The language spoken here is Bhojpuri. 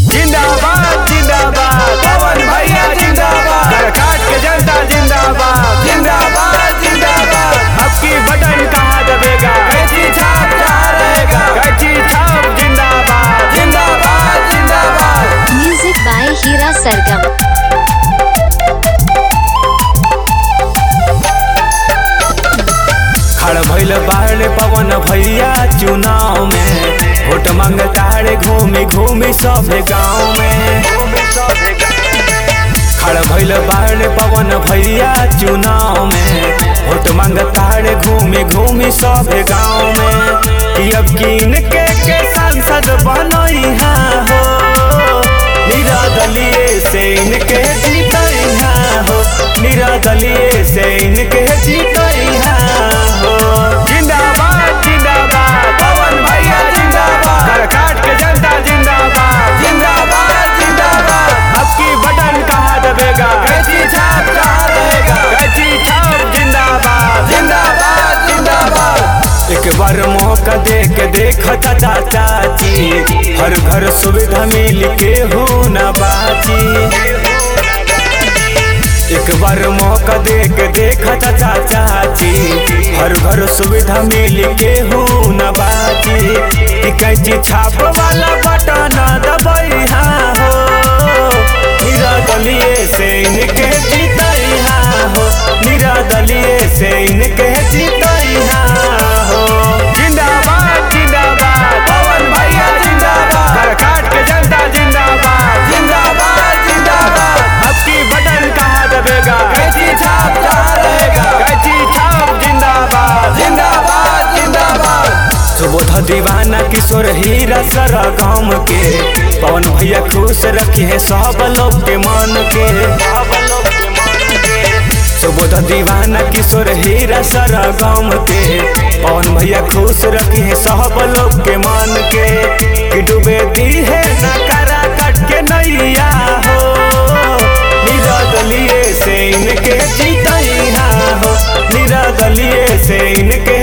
जिंदाबाद जिंदाबाद पवन भैया जिंदाबाद काट के जनता जिंदाबाद जिंदाबाद जिंदाबाद अब की बटन कहाँ दबेगा कैची छाप जहाँ रहेगा कैची छाप जिंदाबाद जिंदाबाद जिंदाबाद Music by Hira Sargam. खड़ भइल बाहर पवन भैया चुनाव में वोट मांगतारे घूमी घूमी सब गाँव में खड़ भइल बाहर पवन भैया चुनाव में वोट मांगतारे घूमी घूमी सब गाँव में कि अब किन के के सांसद बनैहा हो निरादलीय से इनके जीतैहा हो निरादलीय से इनके जीतैहा हो जिंदाबाद जिंदाबाद पवन भैया जिंदाबाद कर काट के जनता जिंदाबाद जिंदाबाद जिंदाबाद अब की बटन कहाँ दबेगा कैची छाप कहाँ रहेगा कैची छाप जिंदाबाद जिंदाबाद जिंदाबाद एक बार मौका दे के देख चाचा चाची हर घर सुविधा मिल के हो न बाची एक बार मौका दे के देख चाचा चाची हर घर सुविधा मिल के हो न बाची कि कैची छाप वाला बटन दबैहा हो निरादलीय से इनके जीतैहा हो निरादलीय से इनके जीतैहा हो जिंदाबाद जिंदाबाद पवन भैया जिंदाबाद कर काट के जनता जिंदाबाद जिंदाबाद जिंदाबाद अब की बटन कहाँ दबेगा कैची छाप जहाँ रहेगा कैची छाप जिंदाबाद जिंदाबाद जिंदाबाद सुबोध दीवाना किशोर हीरा सरा गाँव के पवन भैया खुश रखे सब लोग के मन के सुबोध दीवाना किशोर हीरा सरा गाँव के पवन भैया खुश रखे सब लोग के मन के कि डूबे दी है नकारा कट के नैया हो निरादलीय से इनके जीतैहा हो निरादलीय से इनके